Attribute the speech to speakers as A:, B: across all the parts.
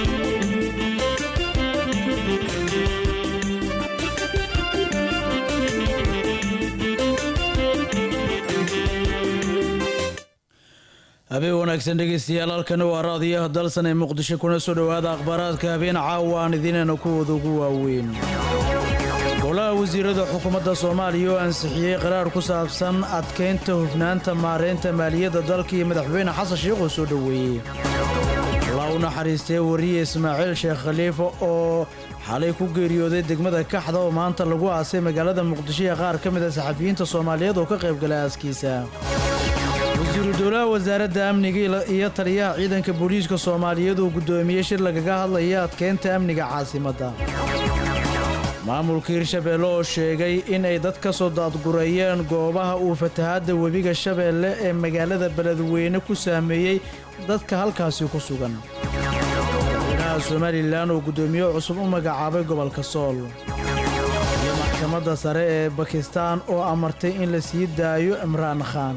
A: habeen wanaagsan dhegeystayaal halkani waa raadiyaha dalsan ee muqdisho kuna soo dhowaada akhbaaraadka habeen caawa aan idinayna kuwooda ugu waaweyn golaha wasiirada xukuumadda soomaaliya oo ansixiyey qaraar ku saabsan adkaynta hufnaanta maareynta maaliyadda dalka iyo madaxweyne xasan sheikh oo soo dhoweeyey allah u naxariistee wariye ismaaciil sheekh khaliifa oo xalay ku geeriyooday degmada kaxda oo maanta lagu aasay magaalada muqdisho ee qaar ka mid a saxafiyiinta soomaaliyeed oo ka qaybgalay aaskiisa wasiiru dowlaha wasaaradda amniga iyo taliyaha ciidanka booliiska soomaaliyeed uu guddoomiyey shir lagaga hadlaya adkeynta amniga caasimadda maamulka hirshabeelle oo sheegay in ay dad ka soo daadgureeyeen goobaha uu fatahaadda webiga shabeelle ee magaalada beledweyne ku saameeyey dadka halkaasi ku sugan madaxweynaha somalilan oo guddoomiye cusub u magacaabay gobolka sool iyo maxkamadda sare ee bakistaan oo amartay in la sii daayo imraan khaan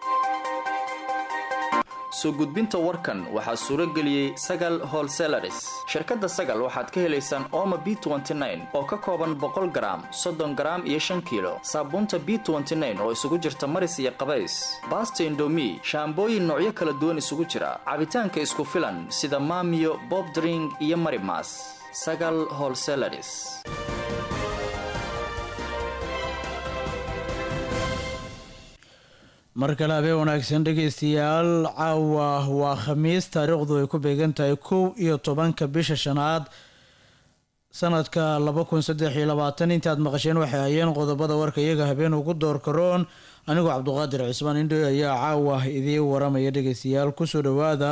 B: soo gudbinta warkan waxaa suuro geliyey sagal holselaris shirkadda sagal waxaad ka helaysaan ooma b oo ka kooban boqol garaam soddon garaam iyo shan kiilo saabuunta b oo isugu jirta maris iyo qabays baasta indomi shaambooyin noocyo kala duwan isugu jira cabitaanka isku filan sida maamiyo bobdring iyo marimas sagal holselaris
A: mar kale habeen wanaagsan dhegaystayaal caawa waa khamiis taariikhdu ay ku beegan tahay kow iyo tobanka bisha shanaad sanadka laba kun saddex iyo labaatan intaad maqasheen waxay hayeen qodobada warka iyaga habeen ugu door karoon anigoo cabduqaadir cismaan indhoy ayaa caawa idiin waramaya dhegaystayaal kusoo dhowaada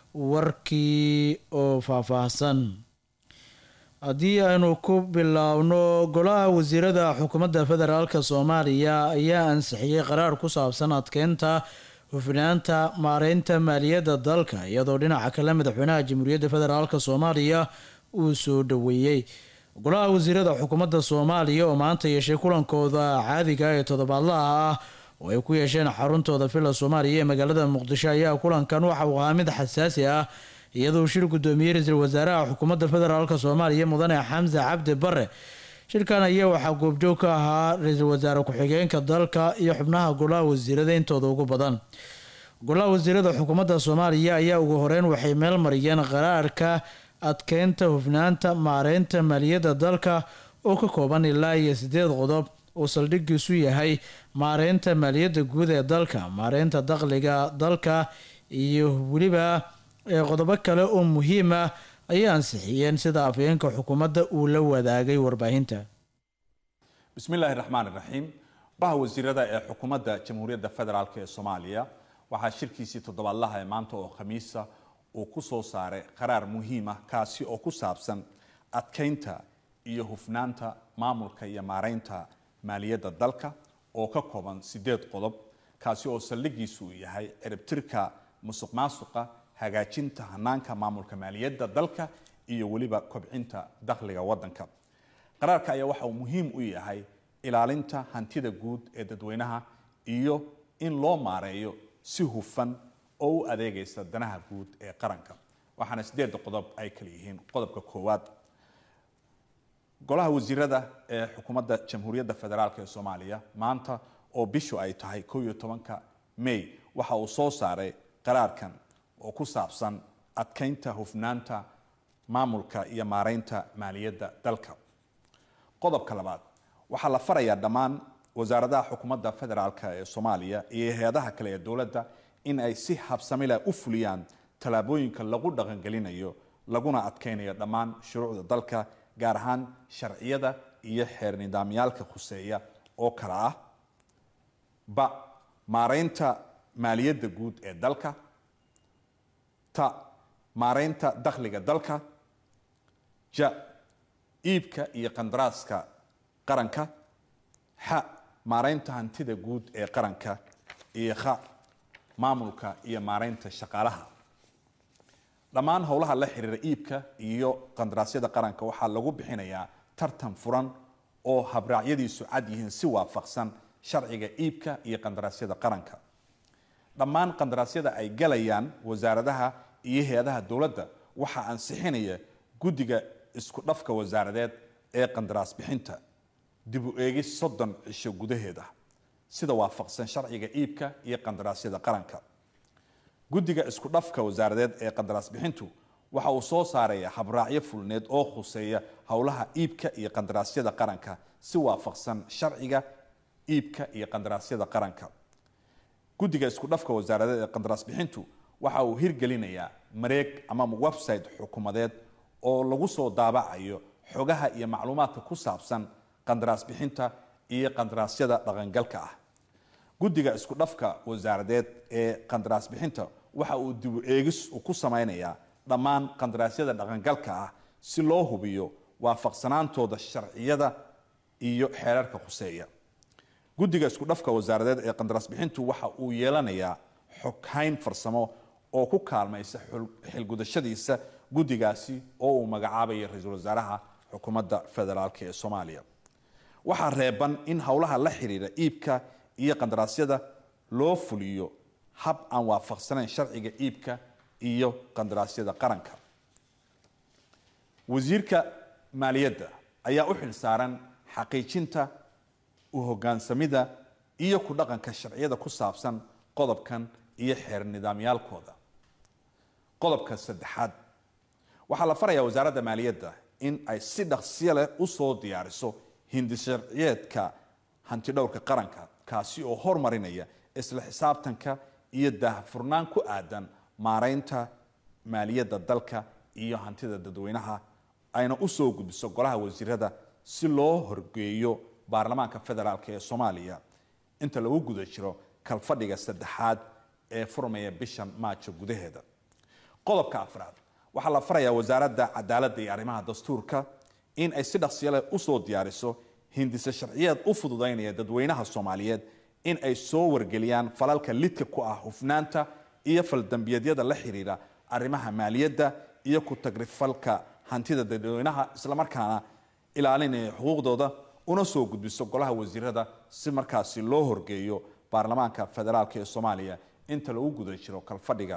A: warkii oo faahfaahsan haddii aynu ku biloawno golaha wasiirada xukuumadda federaalk soomaaliya ayaa ansixiyey qaraar ku saabsan adkeynta hufnaanta maareynta maaliyadda dalka iyadoo dhinaca kale madaxweynaha jamhuuriyadda federaalk soomaaliya uu soo dhoweeyey golaha wasiirada xukuumadda soomaaliya oo maanta yeeshay kulankooda caadiga ee toddobaadlaha ah oo ay ku yeesheen xaruntooda villa soomaaliya ee magaalada muqdisho ayaa kulankan waxa uu ahaa mid xasaasi ah iyadoo shir guddoomiyey ra-iisul wasaaraha xukuumadda federaalk soomaaliya mudane xamse cabdi bare shirkan ayaa waxaa goobjoog ka ahaa ra-iisul wasaare ku-xigeenka dalka iyo xubnaha golaha wasiirada intooda ugu badan golaha wasiirada xukuumadda soomaaliya ayaa ugu horeyn waxay meel mariyeen qaraarka adkeynta hufnaanta maareynta maaliyadda dalka oo ka kooban ilaa iyo sideed qodob oo saldhigiisu yahay maareynta maaliyadda guud ee dalka maareynta dakhliga dalka iyo weliba qodobo kale oo muhiim ah ayay ansixiyeen sida afhayeenka xukuumadda uu la wadaagay warbaahinta
C: bismillaahi raxmaan iraxiim baha wasiirada ee xukuumadda jamhuuriyadda federaalk ee soomaaliya waxaa shirkiisii toddobaadlaha ee maanta oo khamiisa uu ku soo saaray qaraar muhiim ah kaasi oo ku saabsan adkeynta iyo hufnaanta maamulka iyo maareynta maaliyadda dalka oo ka kooban sideed qodob kaasi oo saldhigiisu uu yahay ciribtirka musuq maasuqa hagaajinta hanaanka maamulka maaliyadda dalka iyo weliba kobcinta dakhliga wadanka qaraarka ayaa waxa uu muhiim u yahay ilaalinta hantida guud ee dadweynaha iyo in loo maareeyo si hufan oo u adeegaysa danaha guud ee qaranka waxaana sideedda qodob ay kala yihiin qodobka koowaad golaha wasiirada ee xukuumadda jamhuuriyadda federaalk ee soomaaliya maanta oo bishu ay tahay kow iyo tobanka may waxa uu soo saaray qaraarkan oo ku saabsan adkeynta hufnaanta maamulka iyo maareynta maaliyadda dalka qodobka labaad waxaa la farayaa dhammaan wasaaradaha xukuumadda federaalk ee soomaaliya iyo hay-adaha kale ee dowladda in ay si habsamila u fuliyaan tallaabooyinka lagu dhaqangelinayo laguna adkeynayo dhammaan shuruucda dalka gaar ahaan sharciyada iyo xeer nidaamyaalka khuseeya oo kale ah ba maareynta maaliyadda guud ee dalka ta maareynta dakhliga dalka ja iibka iyo qandaraaska qaranka xa maareynta hantida guud ee qaranka iyo kha maamulka iyo maareynta shaqaalaha dhammaan howlaha la xiriira iibka iyo qandaraasyada qaranka waxaa lagu bixinayaa tartan furan oo habraacyadiisu cad yihiin si waafaqsan sharciga iibka iyo qandaraasyada qaranka dhammaan qandaraasyada ay galayaan wasaaradaha iyo hay-adaha dowladda waxaa ansixinaya guddiga isku dhafka wasaaradeed ee qandaraas bixinta dib u eegis soddon cisho gudaheeda sida waafaqsan sharciga iibka iyo qandaraasyada qaranka guddiga isku dhafka wasaaradeed ee qandaraas bixintu waxa uu soo saaraya habraacyo fulneed oo khuseeya howlaha iibka iyo qandaraasyada qaranka si waafaqsan sharciga iibka iyo qandaraasyada qaranka guddiga isku dhafka wasaaradeed ee qandaraas bixintu waxa uu hirgelinayaa mareeg ama website xukuumadeed oo lagu soo daabacayo xogaha iyo macluumaadka ku saabsan qandaraas bixinta iyo qandaraasyada dhaqangalka ah guddiga isku dhafka wasaaradeed ee qandaraas bixinta waxa uu dibu eegis uu ku sameynayaa dhammaan qandaraasyada dhaqangalka ah si loo hubiyo waafaqsanaantooda sharciyada iyo xeerarka khuseeya guddiga isku dhafka wasaaradeed ee qandaraas bixintu waxa uu yeelanayaa xoghayn farsamo oo ku kaalmaysa xilgudashadiisa guddigaasi oo uu magacaabaya ra-iisul wasaaraha xukuumadda federaalk ee soomaaliya waxaa reeban in howlaha la xiriira iibka iyo qandaraasyada loo fuliyo hab aan waafaqsanayn sharciga iibka iyo qandaraasyada qaranka wasiirka maaliyadda ayaa u xil saaran xaqiijinta u hogaansamida iyo ku dhaqanka sharciyada ku saabsan qodobkan iyo xeer nidaamyaalkooda qodobka saddexaad waxaa la farayaa wasaaradda maaliyadda in ay si dhaqsiyo leh usoo diyaariso hindi sharciyeedka hantidhowrka qaranka kaasi oo hormarinaya isla xisaabtanka iyo daahfurnaan ku aadan maareynta maaliyadda dalka iyo hantida dadweynaha ayna usoo gudbiso golaha wasiirada si loo horgeeyo baarlamaanka federaalk ee soomaaliya inta lagu guda jiro kalfadhiga saddexaad ee furmaya bishan maajo gudaheeda qodobka afraad waxaa la farayaa wasaaradda cadaaladda iyo arrimaha dastuurka in ay si dhaqsiyo leh usoo diyaariso hindise sharciyeed u fududaynaya dadweynaha soomaaliyeed in ay soo wargeliyaan falalka lidka ku ah hufnaanta iyo faldambiyeedyada la xiriira arrimaha maaliyadda iyo ku tagrifalka hantida dadweynaha islamarkaana ilaalinaya xuquuqdooda una soo gudbiso golaha wasiirada si markaasi loo horgeeyo baarlamaanka federaalk ee soomaaliya inta lagu guda jiro kalfadhiga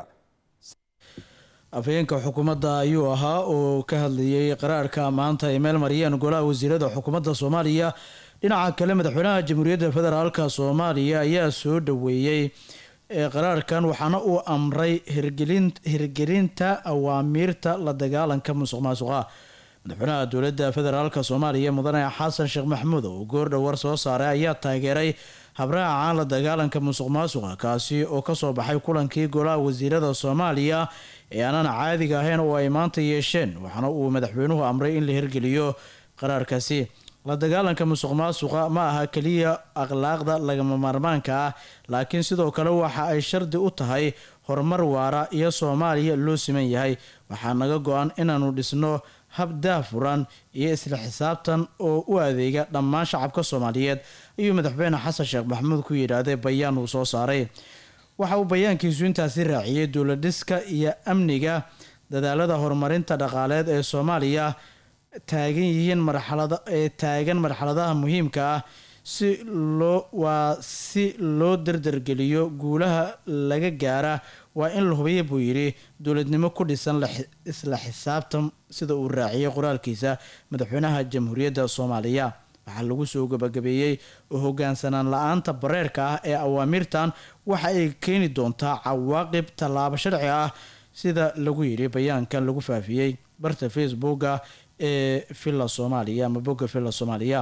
A: afhayeenka xukuumadda ayuu ahaa oo ka hadlayay qaraarka maanta ay meel mariyeen golaha wasiirada xukuumadda soomaaliya dhinaca kale madaxweynaha jamhuuriyadda federaalka soomaaliya ayaa soo dhaweeyey qaraarkan waxaana uu amray hirgelinta awaamiirta la dagaalanka musuq maasuqa madaxweynaha dowladda federaalka soomaaliya mudane xasan sheekh maxamuud oo goordhowar soo saaray ayaa taageeray habraaca la dagaalanka musuq maasuqa kaasi oo kasoo baxay kulankii golaha wasiirada soomaaliya ee aanan caadiga ahayn oo ay maanta yeesheen waxaana uu madaxweynuhu amray in la hirgeliyo qaraarkaasi la dagaalanka musuq maasuqa ma aha keliya akhlaaqda lagama maarmaanka ah laakiin sidoo kale waxa ay shardi u tahay horumar waara iyo soomaaliya loo siman yahay waxaa naga go-an inaanu dhisno hab daafuran iyo isla xisaabtan oo u adeega dhammaan shacabka soomaaliyeed ayuu madaxweyne xasan sheekh maxamuud ku yidhaahday bayaan uu soo saaray waxa uu bayaankiisu intaasi raaciyey dowladhiska iyo amniga dadaalada horumarinta dhaqaaleed ee soomaaliya taagan yihiin marxalada ee taagan marxaladaha muhiimka ah si loo waa si loo dardargeliyo guulaha laga gaara waa in la hubiya buu yidhi dowladnimo ku dhisan isla xisaabtan sida uu raaciyey qoraalkiisa madaxweynaha jamhuuriyadda soomaaliya waxaa lagu soo gabagabeeyey oo hogaansanaan la-aanta bareerka ah ee awaamirtan waxa ay keeni doontaa cawaaqib tallaabo sharci ah sida lagu yidhi bayaankan lagu faafiyey barta facebooka ee villa soomaaliya ama bogga villa soomaaliya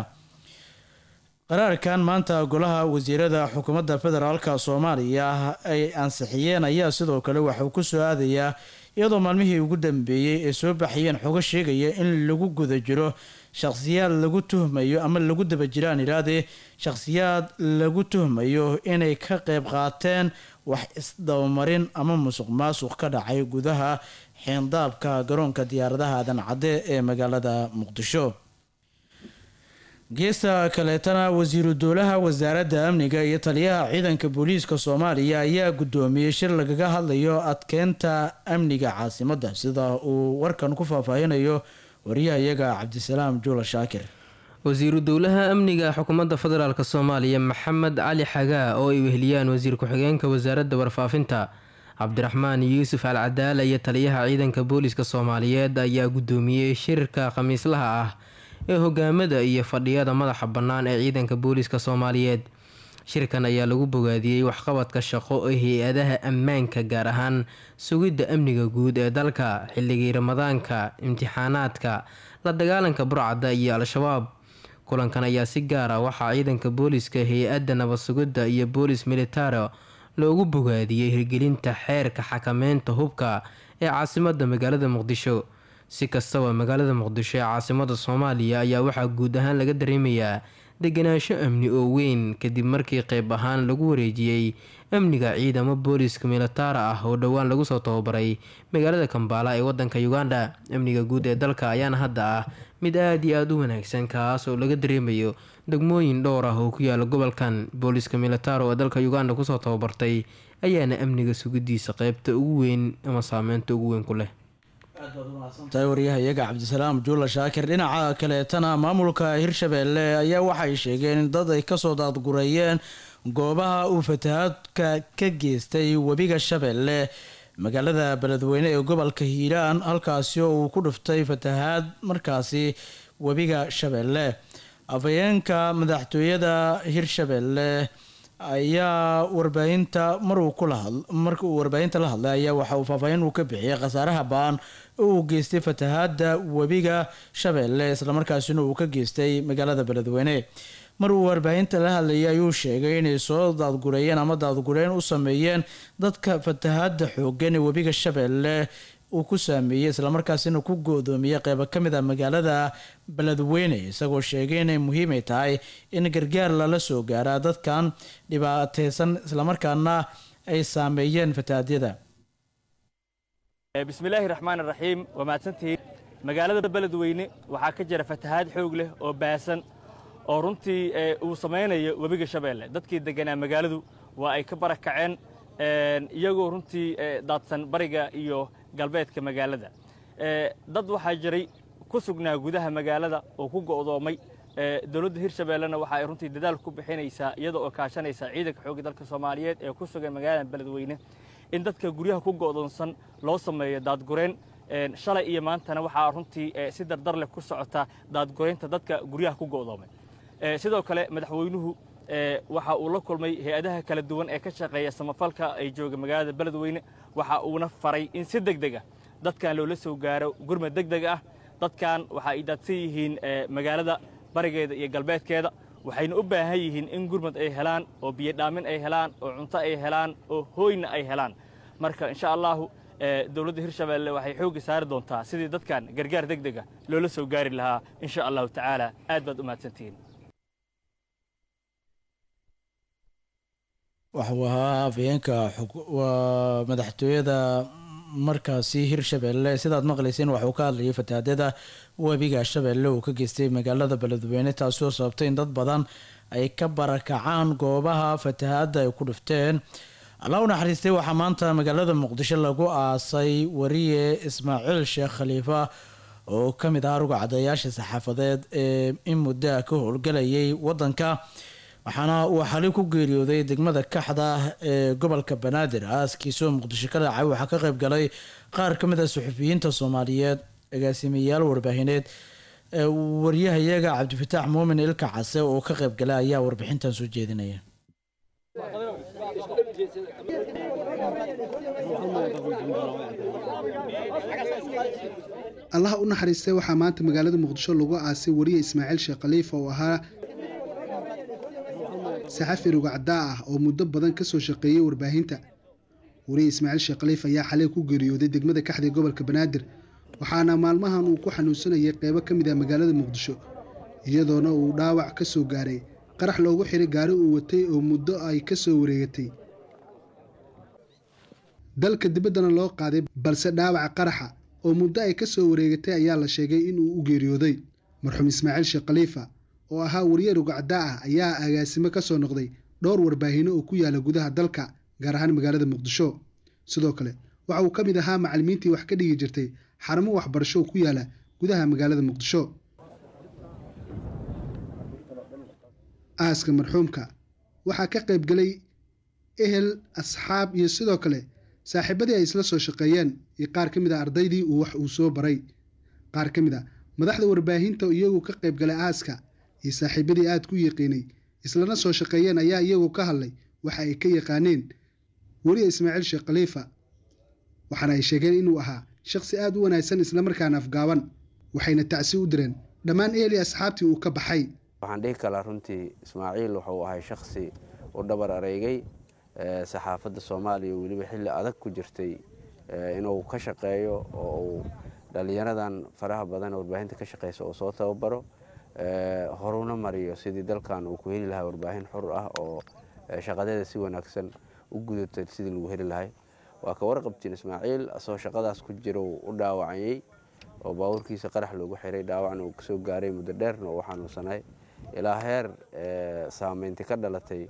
A: qaraarkan maanta golaha wasiirada xukuumadda federaalka soomaaliya ay ansixiyeen ayaa sidoo kale waxauu ku soo aadayaa iyadoo maalmihii ugu dambeeyey ay soo baxayeen xogo sheegaya in lagu guda jiro shakhsiyaad lagu tuhmayo ama lagu daba jiraan iraadee shakhsiyaad lagu tuhmayo inay ka qeyb qaateen wax isdabamarin ama musuq maasuq ka dhacay gudaha xeendaabka garoonka diyaaradaha aadan cadde ee magaalada muqdisho geesta kaleetana wasiiru dowlaha wasaaradda amniga iyo taliyaha ciidanka booliiska soomaaliya ayaa guddoomiyey shir lagaga hadlayo adkeynta amniga caasimadda sida uu warkan ku faahfaahinayo wariyahayaga cabdisalaam juula shaakir
D: wasiiru dowlaha amniga xukuumadda federaalk soomaaliya maxamed cali xagaa oo ay weheliyaan wasiir ku-xigeenka wasaaradda warfaafinta cabdiraxmaan yuusuf al cadaala iyo taliyaha ciidanka booliska soomaaliyeed ayaa guddoomiyey shirka khamiislaha ah ee hogaamada iyo fadhiyada madaxa bannaan ee ciidanka booliska soomaaliyeed shirkan ayaa lagu bogaadiyey waxqabadka shaqo ee hay-adaha ammaanka gaar ahaan sugidda amniga guud ee dalka xilligii ramadaanka imtixaanaadka la dagaalanka burcadda iyo al-shabaab kulankan ayaa si gaar ah waxaa ciidanka booliska hay-adda nabad sugidda iyo boolis militaro loogu bogaadiyey hirgelinta xeerka xakameynta hubka ee caasimada magaalada muqdisho si kastaba magaalada muqdisho ee caasimada soomaaliya ayaa waxaa guud ahaan laga dareemayaa deganaansho amni oo weyn kadib markii qeyb ahaan lagu wareejiyey amniga ciidamo booliska militaara ah oo dhowaan lagu soo tababaray magaalada kambaala ee wadanka uganda amniga guud ee dalka ayaana hadda ah mid aada iyo aada u wanaagsan kaas oo laga dareemayo degmooyin dhowr ah oo ku yaala gobolkan booliska militaro ee dalka uganda kusoo tababartay ayaana amniga sugidiisa qeybta ugu weyn ama saameynta ugu weyn ku leh
A: tahay waryahayaga cabdisalaam juula shaakir dhinaca kaleetana maamulka hirshabeelle ayaa waxay sheegeen in dad ay kasoo daadgureeyeen goobaha uu fatahaadka ka geystay webiga shabeelle magaalada beledweyne ee gobolka hiiraan halkaasi oo uu ku dhuftay fatahaad markaasi webiga shabeelle afhayeenka madaxtooyada hirshabeelle ayaa warbaahinta maruu kula marka uu warbaahinta la hadlay ayaa waxa uu faahfaahin uu ka bixiyay khasaaraha baan oo uu geystay fatahaada webiga shabeelle islamarkaasina uu ka geystay magaalada beledweyne mar uu warbaahinta la hadlayay ayuu sheegay inay soo daadgureeyeen ama daadgureen u sameeyeen dadka fatahaada xoogan ee webiga shabeelle uu ku saameeyey islamarkaasina ku go-doomiyey qeybo ka mid a magaalada beledweyne isagoo sheegay inay muhiimay tahay in gargaar lala soo gaaraa dadkan dhibaateysan islamarkaana ay saameeyeen fatahaadyada
E: bismillaahi raxmaan raxiim waa mahadsantihiin magaalada beledweyne waxaa ka jira fatahaad xoog leh oo baasan oo runtii uu samaynayo webiga shabeelle dadkii deganaa magaaladu waa ay ka barakaceen iyagoo runtii daadsan bariga iyo galbeedka magaalada dad waxaa jiray ku sugnaa gudaha magaalada oo ku go'doomay dowladda hirshabeellena waxa ay runtii dadaal ku bixinaysaa iyada oo kaashanaysa ciidanka xoogga dalka soomaaliyeed ee ku sugan magaalada beledweyne in dadka guryaha ku go'doonsan loo sameeyo daadgureen shalay iyo maantana waxaa runtii si dardar leh ku socota daadgureynta dadka guryaha ku go'doomay sidoo kale madaxweynuhu waxa uu la kulmay hay-adaha kala duwan ee ka shaqeeya samafalka ay jooga magaalada beledweyne waxa uuna faray in si deg deg ah dadkan loola soo gaaro gurmad deg deg ah dadkan waxa ay daadsan yihiin magaalada barigeeda iyo galbeedkeeda waxayna u baahan yihiin in gurmad ay helaan oo biyodhaamin ay helaan oo cunto ay helaan oo hooyna ay helaan marka insha allahu dowladda hirshabeelle waxay xoogga saari doontaa sidii dadkan gargaar deg dega loola soo gaari lahaa insha allahu tacaala aad baad u mahadsantihiin
A: waxuu ahaa afhayeenka waa madaxtooyada markaasi hirshabeelle sidaad maqlayseen waxuu ka hadlayay fatahaadyada webiga shabeelle uu ka geystay magaalada beledweyne taasi oo sababtay in dad badan ay ka barakacaan goobaha fatahaadda ay ku dhufteen allah u naxariistay waxaa maanta magaalada muqdisho lagu aasay wariye ismaaciil sheekh khaliifa oo ka mid ah ruga cadayaasha saxaafadeed ee in muddaa ka howlgalayay wadanka waxaana uu xali ku geeriyooday degmada kaxda ee gobolka banaadir aaskiisoo muqdisho ka dhacay waxaa ka qayb galay qaar ka mid a suxufiyiinta soomaaliyeed agaasimayaal warbaahineed waryahayaga cabdifataax muumin ilka case oo ka qayb galay ayaa warbixintan soo jeedinaya
F: allaha u naxariistay waxaa maanta magaalada muqdisho lagu aasay wariye ismaaciil sheekh khaliifa oo ahaa saxafi rugacdaa ah oo muddo badan kasoo shaqeeyey warbaahinta wariye ismaaciil sheekh khaliif ayaa xalay ku geeriyooday degmada kaxda ee gobolka banaadir waxaana maalmahan uu ku xanuunsanayay qeybo ka mid ah magaalada muqdisho iyadoona uu dhaawac ka soo gaaray qarax loogu xiray gaari uu watay oo muddo ay ka soo wareegatay dalka dibaddana loo qaaday balse dhaawaca qaraxa oo muddo ay ka soo wareegatay ayaa la sheegay inuu u geeriyooday marxuum ismaaciil sheekh khaliifa oo ahaa wariye rugacdaa ah ayaa agaasimo ka soo noqday dhowr warbaahino oo ku yaala gudaha dalka gaar ahaan magaalada muqdisho sidoo kale waxa uu ka mid ahaa macallimiintii wax ka dhigi jirtay xarumo waxbarasho oo ku yaala gudaha magaalada muqdisho aaska marxuumka waxaa ka qayb galay ehel asxaab iyo sidoo kale saaxiibadii ay isla soo shaqeeyeen iyo qaar ka mid a ardaydii uu wax uu soo baray qaar ka mid a madaxda warbaahinta iyagu ka qayb galay aaska iyo saaxiibadii aad ku yiqiinay islana soo shaqeeyeen ayaa iyagu ka hadlay waxa ay ka yaqaaneen weliya ismaaciil sheekh khaliifa waxaana ay sheegeen inuu ahaa shakhsi aad u wanaagsan islamarkaana afgaaban waxayna tacsi u direen dhammaan eeli asxaabtii uu ka baxay
G: waxaan dhihi kalaa runtii ismaaciil wuxuu ahay shakhsi u dhabar areygay saxaafadda soomaaliya weliba xilli adag ku jirtay inuu ka shaqeeyo oo uu dhallinyaradan faraha badan warbaahinta ka shaqeysa uu soo tababaro horuna mariyo sidii dalkan uu ku heli lahaa warbaahin xur ah oo shaqadeeda si wanaagsan u gudata sidii lagu heli lahay waa ka warqabtiin ismaaciil asagoo shaqadaas ku jira uu u dhaawacayey oo baabuurkiisa qarax loogu xiray dhaawacna uu kasoo gaaray muddo dheerna uu xanuunsanay ilaa heer saameynti ka dhalatay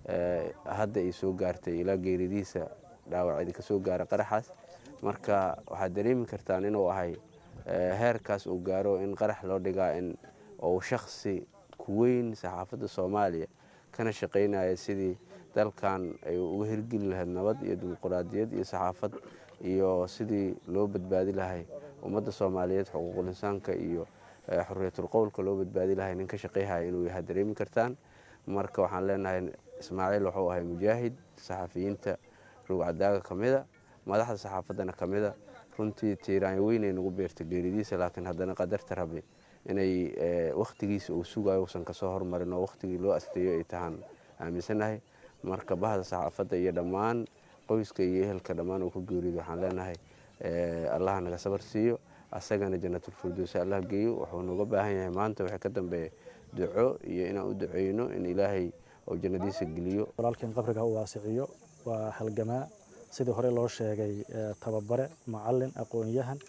G: hadda ay soo gaartay ilaa geeridiisa dhaawacdi kasoo gaara qaraxaas marka waxaad dareemi kartaan inuu ahay heerkaas uu gaaro in qarax loo dhigaa in uu shaksi ku weyn saxaafadda soomaaliya kana shaqaynaya sidii dalkan ay uga hirgeli lahayd nabad iyo dimuquraadiyad iyo saxaafad iyo sidii loo badbaadi lahay ummadda soomaaliyeed xuquuqul insaanka iyo xuriyatul qowlka loo badbaadi lahay nin ka shaqayhaya inuu yahay dareemi kartaan marka waxaan leenahay ismaaciil wuxuu ahay mujaahid saxafiyiinta rugcadaaga ka mida madaxda saxaafaddana ka mida runtii tiiraanya weynay nagu beerta geeridiisa laakiin haddana qadarta rabi inay wakhtigiisa uu sugayo uusan kasoo hormarin oo wakhtigii loo asteeyo ay tahaan aaminsanahay marka bahda saxaafadda iyo dhammaan qoyska iyo ehelka dhammaan uu ka geerido waxaan leenahay allaha naga sabar siiyo asagana janatulfirdowsi allah geeyo wuxuu nooga baahan yahay maanta wixii ka dambeeya duco iyo inaan u duceyno in ilaahay uu jannadiisa geliyo
H: walaalkeen qabriga u waasiciyo waa halgamaa sidii hore loo sheegay tababare macalin aqoon-yahan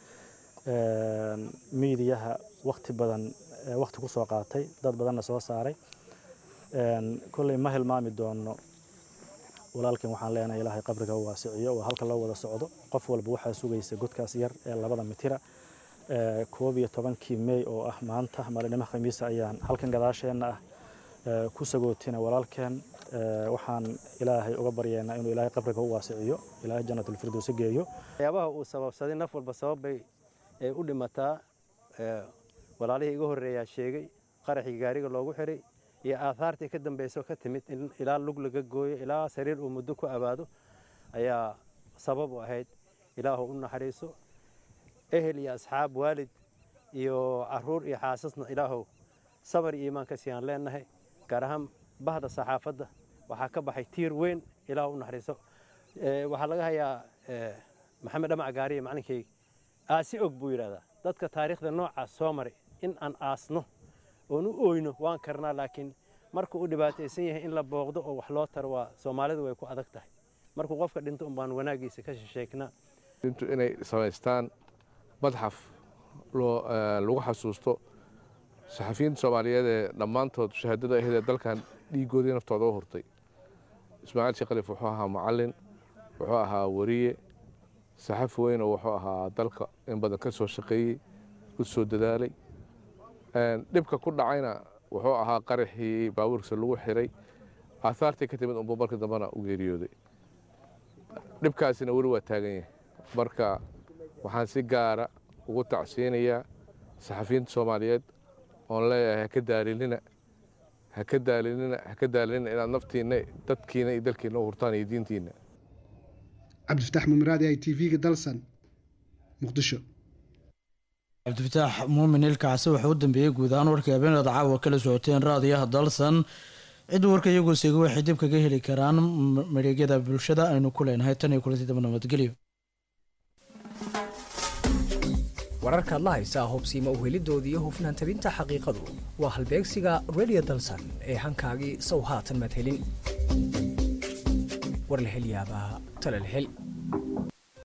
H: miidiyaha wakti badan wakti ku soo qaatay dad badanna soo saaray kolley ma hilmaami doono walaalkeen waxaan leenahay ilaahay qabriga u waasiciyo waa halka loo wada socdo qof walba waxaa sugaysa godkaas yar ee labada mitira koob iyo tobankii mey oo ah maanta maalinimo khamiisa ayaan halkan gadaasheenna ah ku sagootina walaalkeen waxaan ilaahay uga baryeena inuu ilaahay qabriga u waasiciyo ilaahay jannatulfirdowsi geeyo
I: waxyaabaha uu sababsaday naf walba sababbay ay u dhimataa walaalihii iga horreeyaa sheegay qaraxii gaariga loogu xiray iyo aahaartii ka dambayso ka timid in ilaa lug laga gooyo ilaa sariir uu muddo ku abaado ayaa sabab u ahayd ilaahu u naxariiso ehel iyo asxaab waalid iyo caruur iyo xaasasna ilaahow sabar iyo iimaan ka siiyaan leenahay gaar ahaan bahda saxaafadda waxaa ka baxay tiir weyn ilaahu u naxariiso waxaa laga hayaa maxamed dhamac gaariye macalinkayga aasi og buu yidhahdaa dadka taariikhda noocaas soo maray in aan aasno oon u oyno waan karnaa laakiin markuu u dhibaataysan yahay in la booqdo oo wax loo taro waa soomaalidu way ku adag tahay markuu qofka dhinto un baan wanaagiisa ka shisheegnaa
J: intu inay samaystaan madxaf lagu xasuusto saxafiyiinta soomaaliyeed ee dhammaantood shahaadada ahayd ee dalkan dhiigoodii naftooda u hurtay ismaaciil sheekh khaliif wuxuu ahaa macalin wuxuu ahaa wariye saxafi weyn oo wuxuu ahaa dalka in badan ka soo shaqeeyey u soo dadaalay dhibka ku dhacayna wuxuu ahaa qaraxii baabuurkiisa lagu xiray aahaartii ka timid unbuu marka dambena u geeriyooday dhibkaasina weli waa taagan yahay marka waxaan si gaara ugu tacsiinayaa saxafiyiinta soomaaliyeed oon leeyahay haka daalinina haka daalinina haka daalinina inaad naftiinna dadkiina iyo dalkiina u hurtaan iyo diintiina
F: cabdifataax mumiraadi i t v-ga dalsan muqdisho
A: cabdifataax muumin ilkaasi wuxuu u dambeeyey guud ahaan warkii habeenada caawa kala socoteen raadiyaha dalsan cid warka iyagoo seega waxay dib kaga heli karaan mareegyada bulshada aynu ku leenahay tan iyo kulanti daba nabadgelyo
K: wararkaad la haysaa hubsiima uhelidoodii iyo hufnaan tabinta xaqiiqadu waa halbeegsiga redio dalsan ee hankaagii sow haatan maad helin war la hel yaabaa tale la hel